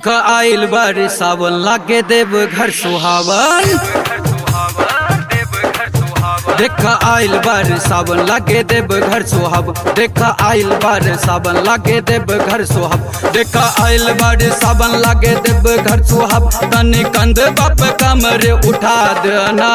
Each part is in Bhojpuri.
देख आइल बार सावन लागे देव घर सुहावन देख आइल बार सावन लागे देव घर सुहाब देख आइल बार सावन लागे देव घर सुहाब देख आइल बार सावन लागे देव घर सुहाब तनी कंध बाप कमर उठा देना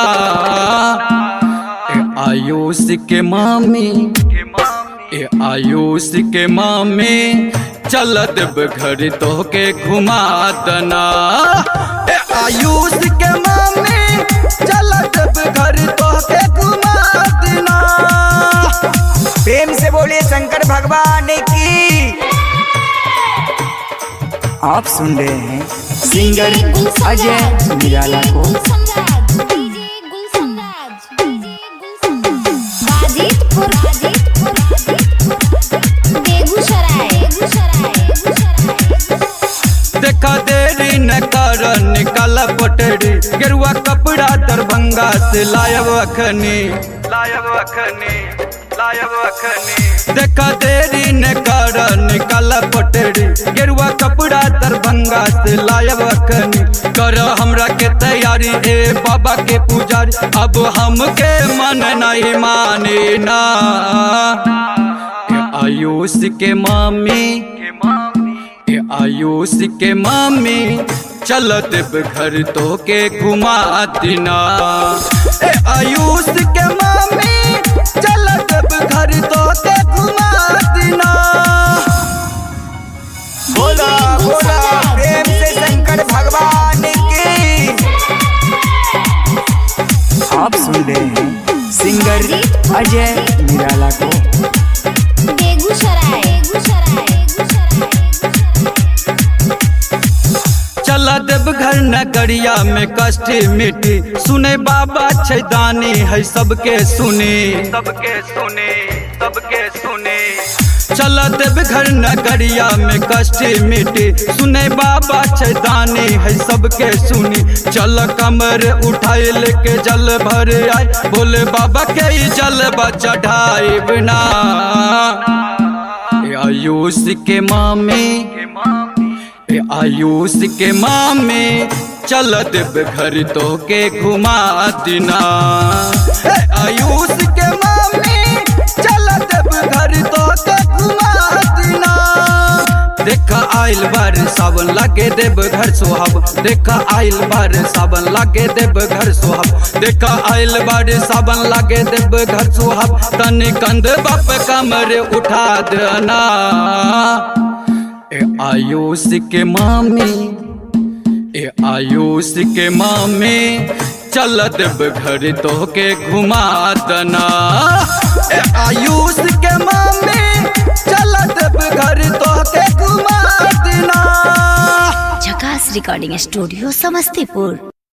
ए आयुष के मामी ए आयुष के मामी चल देव घर तो के घुमा दना ए आयुष के मामी चल देव घर तो के घुमा देना प्रेम से बोलिए शंकर भगवान की आप सुन रहे हैं सिंगर अजय निराला को देखा देरी न कर निकाल पटरी गेरुआ कपड़ा दरभंगा से लायब अखनी लायब अखनी लायब अखनी देखा देरी न कर निकाल पटरी गेरुआ कपड़ा दरभंगा से लायब अखनी कर हमरा के तैयारी ए बाबा के पुजारी अब हमके मन नहीं माने ना ए आयुष के मामी ए आयुष के मामी चल देव घर तो के घुमा दिना ए आयुष के मामी चल देव घर तो के घुमा दिना बोला बोला प्रेम से शंकर भगवान की आप सुन रहे हैं सिंगर अजय निराला को बेगूसराय चला देव घर नगरिया में कष्ट मिटी सुने बाबा छैदानी है सबके सुने सबके सुने सबके सुने चला देव घर नगरिया में कष्ट मिटी सुने बाबा छैदानी है सबके सुनी चल कमर उठाए लेके जल भर आए बोले बाबा के ही जल चढ़ाए बिना आयुष के मामी ए आयुष के मामे चल देव घर तो के घुमा दिना ए आयुष के मामे चल देव घर तो के घुमा दिना देखा आइल बार सावन लागे देव घर सुहाब देखा आइल बार सावन लागे देव घर सुहाब देखा आइल बार सावन लागे देव घर सुहाब तनी कंध बाप कमर उठा देना ए आयुष के मामी ए आयुष के मामी चल देव घर तो के घुमा दना ए आयुष के मामी चल देव घर तो के घुमा देना झकास रिकॉर्डिंग स्टूडियो समस्तीपुर